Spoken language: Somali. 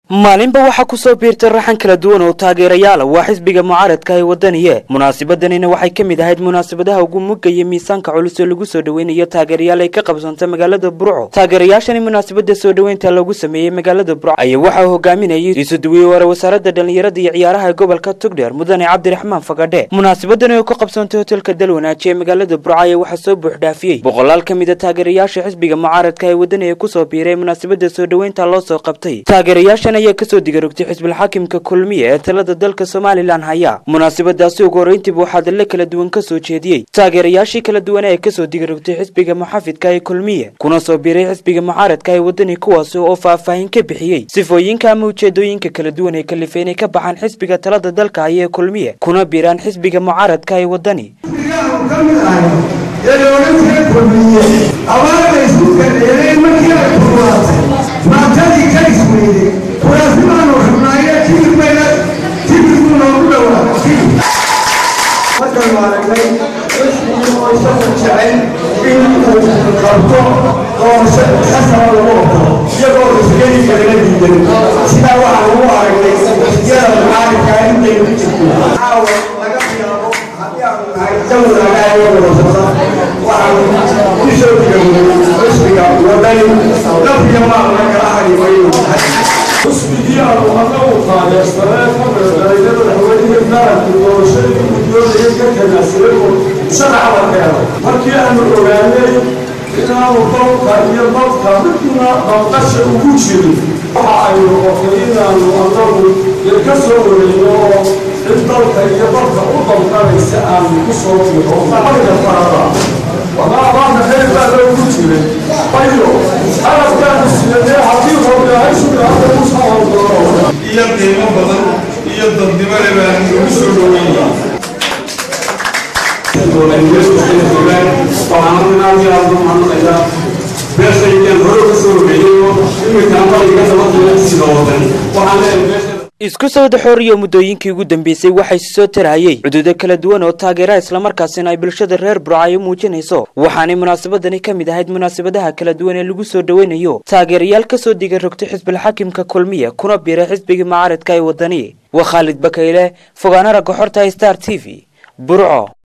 maalinba waxaa kusoo biirtay raxan kala duwan oo taageerayaala waa xisbiga mucaaradka ee wadaniye munaasabadanina waxay ka mid ahayd munaasabadaha ugu mugaya miisaanka culus oo lagu soo dhaweynayo taageerayaal ay ka qabsanta magaalada burco taageerayaashani munaasabada soo dhoweynta loogu sameeyey magaalada burco ayaa waxaa hogaaminayay isuduwiye ware wasaaradda dhallinyarada iyo ciyaaraha gobolka tugdheer mudane cabdiraxmaan fagadhe munaasabadani oo ka qabsantay hotelka dalwanaaji ee magaalada burco ayaa waxaa soo buuxdhaafiyey boqolaal ka mid a taageerayaasha xisbiga mucaaradka ee wadaniga kusoo biiray munaasabada soo dhoweynta loo soo qabtay taageerayaashan ayaa kasoo digarogtay xisbilxaakimka kulmiye ee talada dalka somalilan haya munaasabadaasi ugu horeyntiiba waxaa dalle kala duwan kasoo jeediyey taageerayaashii kala duwana ee kasoo digarogtay xisbiga muxaafidka ee kulmiye kuna soo biiray xisbiga mucaaradka ee wadani kuwaasi oo faahfaahin ka bixiyey sifooyinka ama ujeedooyinka kala duwan ee kalifay inay ka baxaan xisbiga talada dalka haya ee kulmiye kuna biiraan xisbiga mucaaradka ee wadani maantadii ka isweyday kuraasimaanu xubnaaye tigirbayna tigirku noogu dhowaa markaanu aragnay xisbigii oo isaga jecel in uu qabto doorasho xasana lagu ogolo iyagoo isgeli kalala diidan sidaa waxaan ugu aragnay xisbiyada mucaaridkaa intaynu ku jirto caawa laga bilaabo haddii aanu nahay dawlagaayoo wadasada waxaanu ku soo digaynay xisbiga wadani lafiya maaqna kala harimayo xusbigii aanu anagu taageersanee ka meedaayna madaxweynihi qaranka doorashadii uu doonayay ka ganacsaday oo sharaca la keenay markii aanu ogaanay inaanu dalka iyo dadka midna dalqasha ugu jirin waxa ay noqotay inaanu anagu dee ka soo wareyno oo cid dalka iyo dadka u dalqanaysa aanu ku soo diro lacagta farada wadaadaana khayr baa loogu jiray ayo xarafkaanu sidanee haddii hogaahaysuga hadda ku soo hordoro iyo qiimo badan iyo dadnimole baan ugu soo dhoweynaya isku sawda xooriyo muddooyinkii ugu dambeysay waxay soo tarhayey cududo kala duwan oo taageera islamarkaasina ay bulshada reer burcayo muujinayso waxaanay munaasabadani ka mid ahayd munaasabadaha kala duwan ee lagu soo dhoweynayo taageerayaal kasoo diga rogtay xisbilxaakimka kulmiya kuna biiray xisbigii mucaaradka ee wadani waa khaalid bakayle fogaana ragga xorta star t v burco